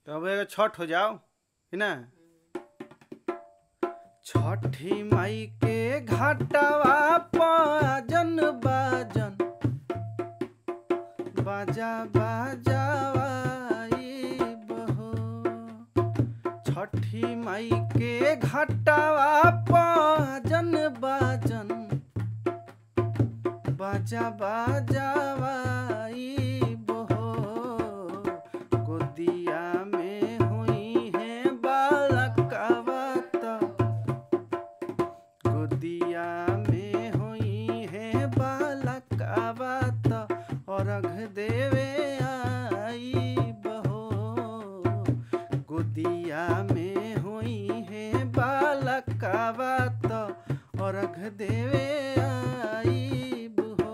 तो अब एगो छठ हो जाओ है ना छठी माई के घाटवा पाजन बाजन बाजा बाजावाई बहो छठी माई के घाटवा पाजन बाजन बाजा बाजावाई बहो गोदिया में हुई है बालकवा त गोदिया में हुई है बालकवा त अर्घ देवे आई बहो गोदिया में हुई है बालकवा त अर्घ देवे आई बहो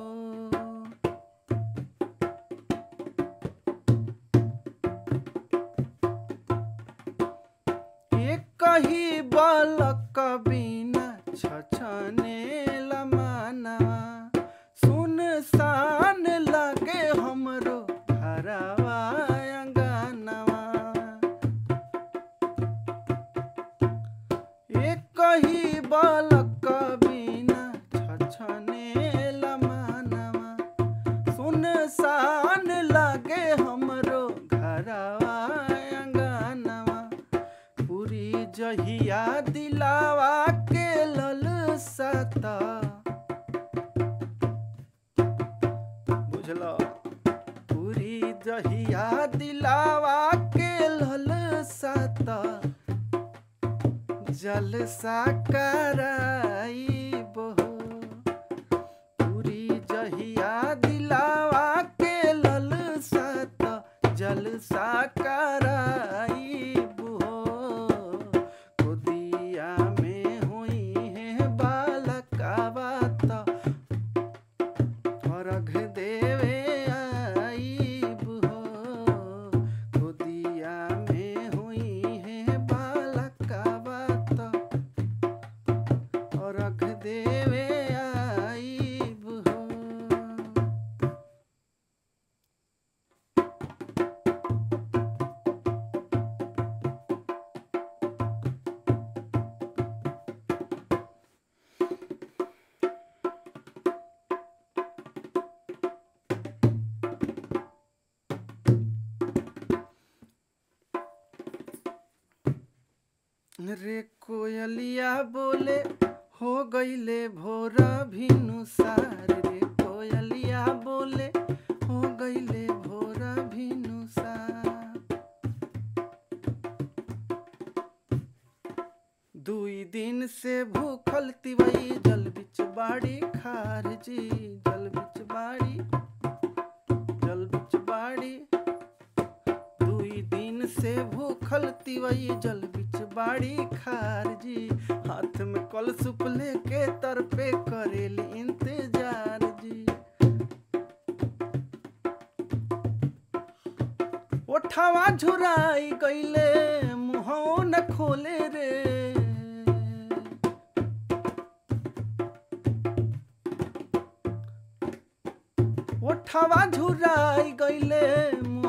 एक ही बालक बिना छछने लमानवा सुन सान लगे हमरो घरवा अंगनवा एक ही बालक बिना छछने लमानवा सुन सान लगे हमरो घरवा अंगनवा पूरी जहिया दिलावा के लल सता बुझलो पूरी जहिया दिलावा के लल सता जलसा कराई बहो पूरी जहिया दिलावा के लल सत जलसा कराई बहो गोदिया में हुई है बालकावा त अर्घ देवे आई बहो गोदिया में हुई है बालकावा त अर्घ देवे आई बहो रे कोयलिया बोले हो गईले भोर भिनुसार रे कोयलिया बोले हो गईले भोर भिनुसार दुई दिन से भूखल तिवई जल बिच बाड़ी खार जी जल बिच बाड़ी जल बिच बाड़ी दुई दिन से भूखल तिवई जल बिच बाड़ी खार जी हाथ में कल सुप लेके तर पे करेली इंतजार जी ओठवा झुराई गईले मुहौ न खोले रे ओठवा झुराई गईले